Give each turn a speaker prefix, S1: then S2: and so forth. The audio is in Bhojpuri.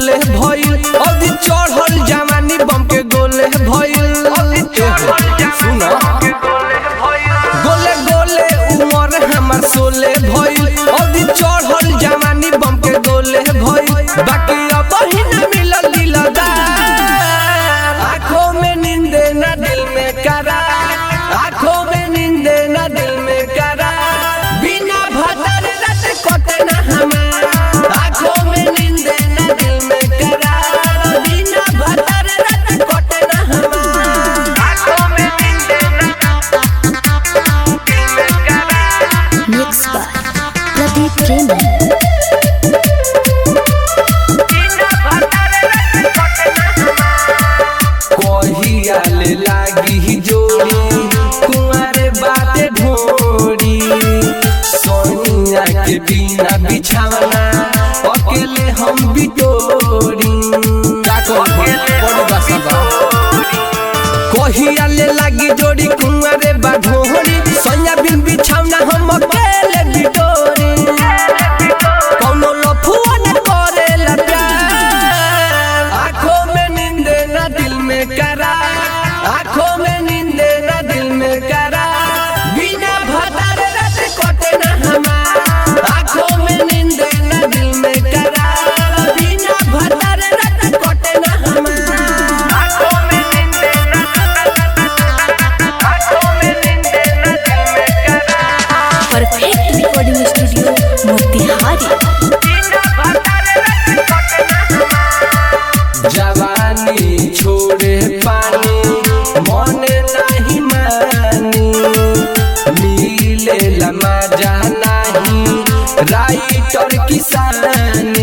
S1: सोले भइल अभी चढ़ल जवानी बम के गोले भइल सुन गोले गोले उमर हमर सोले भइल अभी चढ़ल जवानी बम के गोले भइल बाकी अब ही न मिलल दिलदार आंखों में नींदे ना दिल में करार आंखों में नींदे ना दिल में करार बिना भदर रत कोटे ना हमार आंखों में नींदे ना दिल में करार बिना भदर रत कोटे ना हमार आंखों में नींदे
S2: Mixed by Pradeep Raymond.
S1: कहिया ले लागी जोड़ी कुंवारे बाते ढोड़ी सोनिया के बिना बिछावना अकेले हम बिटोरी का कहूं बड़ी बासा बा कहिया ले लागी जोड़ी कुंवारे बा ढोड़ी सोनिया बिन बिछावना हम अकेले बिटोरी कौनो लफुआ न करेला प्यार आंखों में नींदे ना दिल में करार आंखों में नींदे ना दिल में करार बिना भदर रत कोटे ना हमार आंखों में नींदे ना दिल में करार बिना भदर रत कोटे ना हमार आंखों में नींदे ना आंखों में नींदे ना दिल में करार
S2: Perfect Recording Studio, Motihari.
S1: जवानी छोड़े पानी मने नहीं मानी मिले लमा जानी राइटर किसानी